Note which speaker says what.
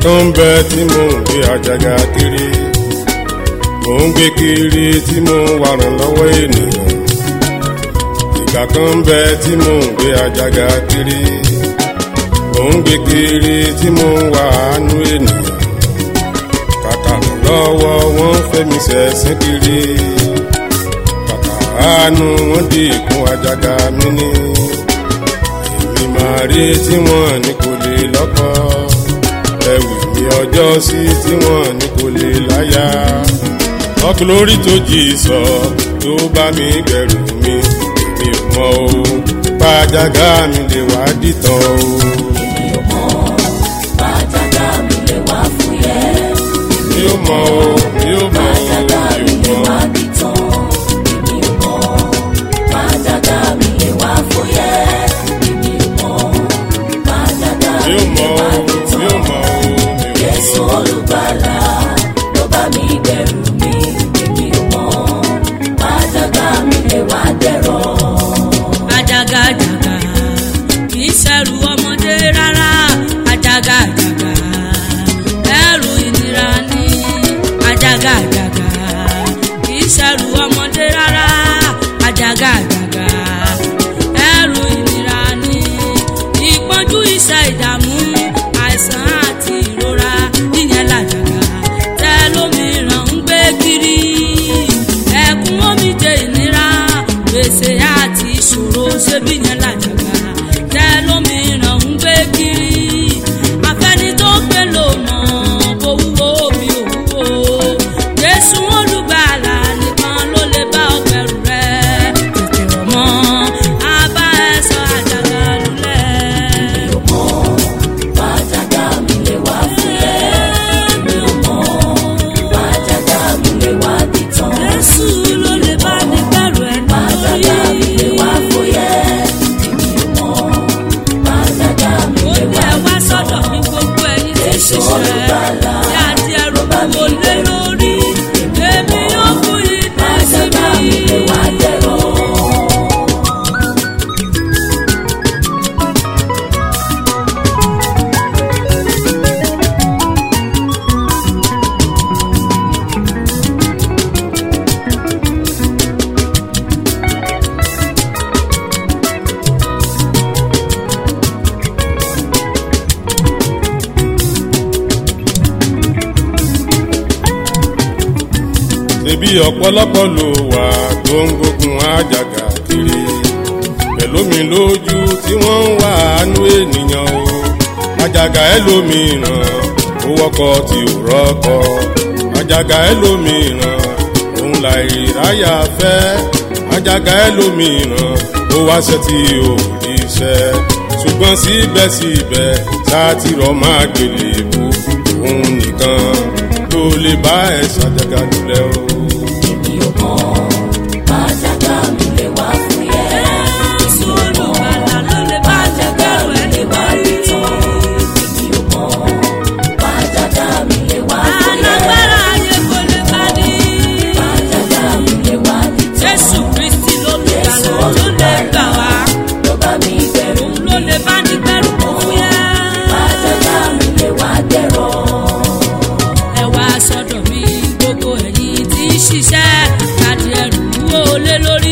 Speaker 1: kan ń bẹ tí mò ń gbé àjàgà kiri mò ń gbé kiri tí mò ń wà ràn lọ́wọ́ ènìyàn ìgbà kan ń bẹ tí mò ń gbé àjàgà kiri mò ń gbé kiri tí mò ń wà àánú ènìyàn kàkà lọ́wọ́ wọ́n fẹ́ mi sẹ̀sìn kiri kàkà àánú wọn di ìkún àjàgà mi ní èmi máa rí tí wọ́n ní kò lè lọ́kọ́ ẹ̀wì mi ọjọ́ sí tí wọ́n ní kò lè láyà ọkùnrin lórí tó jì sọ tó bá mi bẹ̀rù mi mi ò mọ o pàjágà mi lè wá dìtàn o.
Speaker 2: èmi ò mọ̀ bàjágà mi lè wá fúyẹ́.
Speaker 1: mi ò mọ o mi ò mọ o
Speaker 2: bàjágà mi
Speaker 1: mi
Speaker 2: lè
Speaker 1: ò mọ
Speaker 2: wá dìtàn. èmi ò mọ̀ bàjágà mi lè wá fúyẹ́. èmi ò mọ̀ bàjágà
Speaker 1: mi
Speaker 2: mi
Speaker 1: ò mọ
Speaker 2: lè wá
Speaker 1: o mi ò
Speaker 2: dìtàn.
Speaker 1: mọ o mi ò mọ
Speaker 2: Jésù olùgbàlà ló bá mi bẹ̀rù mi. èmi ò mọ̀ bàjágà mi lè wá dẹ̀rọ̀.
Speaker 3: àjàgàjàgà kì í ṣẹrù ọmọdé rárá àjàgàjàgà ẹrù ìnira ni àjàgàjàgà kì í ṣẹrù ọmọdé rárá àjàgàjàgà ẹrù ìnira ni ìpọ́njú iṣẹ́ ìdààmú àìsàn àti ìrora ìyẹn làjàgà tẹ lómìíràn ń gbé kiri ẹkún omijé ìnira gbèsè àti ìṣòro ṣebí yẹn làjàgà tẹ lómìíràn ń gbé kiri afẹ́ni tó gbé lò mọ̀ bó wúwo bí òwúwo jésù olùgbàlà nìkan ló lè bá ọgbẹ̀rù rẹ tètè rọ̀ mọ́ abá ẹ sọ àjàgà lulẹ̀.
Speaker 2: Bàjágà mi lè wá fúyẹ́. èmi ò mọ̀ bàjágà mi lè wá dìtàn.
Speaker 3: jésù ló lè bá ní bẹ̀rù ẹ̀
Speaker 2: Bàjágà mi lè wá fúyẹ́. èmi ò mọ̀ bàjágà mi
Speaker 3: ó
Speaker 2: lè
Speaker 3: ní
Speaker 2: wá
Speaker 3: ẹ wá sọ́dọ̀ ní gbogbo ẹ̀yin tí
Speaker 2: Jésù
Speaker 3: ṣiṣẹ́
Speaker 2: olùgbàlà
Speaker 3: tí a ti ẹrù gbogbo lé lórí èmi yóò fún yín ní
Speaker 2: bàjágà mi lè
Speaker 3: síbi.
Speaker 2: wá dẹ̀rọ̀.
Speaker 1: ṣebí ọ̀pọ̀lọpọ̀ ló wà tó ń gbógun àjàgà kiri pẹ̀lú mi lójú tí wọ́n ń wá àánú ènìyàn o àjàgà ẹlòmíràn ó wọ́kọ̀ tí ò rọ́kọ̀ àjàgà ẹlòmíràn òun là ìráyà fẹ́ àjàgà ẹlòmíràn ó wáṣẹ́ tí ò ríṣẹ́ ṣùgbọ́n síbẹ̀síbẹ̀ sátìrọ̀ máa gbélé bú òun nìkan ló lè bá ẹ̀ ṣàjàgà lulẹ̀ o.
Speaker 2: èmi ò mọ̀ bàjágà mi lè wá fúyẹ́.
Speaker 3: jésù olùgbàlà ló lè bá ní
Speaker 2: Bàjágà
Speaker 3: bẹ̀rù
Speaker 2: mi
Speaker 3: ẹ̀
Speaker 2: lè wá dìtàn. èmi ò mọ̀ bàjágà mi lè wá fúyẹ́.
Speaker 3: alágbára ayé kò lè bá ní.
Speaker 2: Bàjágà mi lè wá dìtàn.
Speaker 3: jésù kristi ló lè
Speaker 2: Jésù
Speaker 3: gbàlà ló lè gbà wá
Speaker 2: ló bá mi bẹ̀rù
Speaker 3: òun ló lè bá ní bẹ̀rù kó fúyẹ́.
Speaker 2: Bàjágà mi lè wá dẹ̀rọ̀.
Speaker 3: ẹ wá sọ́dọ̀ mi gbogbo ẹ̀yin tí ń ṣiṣẹ́ láti ẹrù wúwo lé lórí.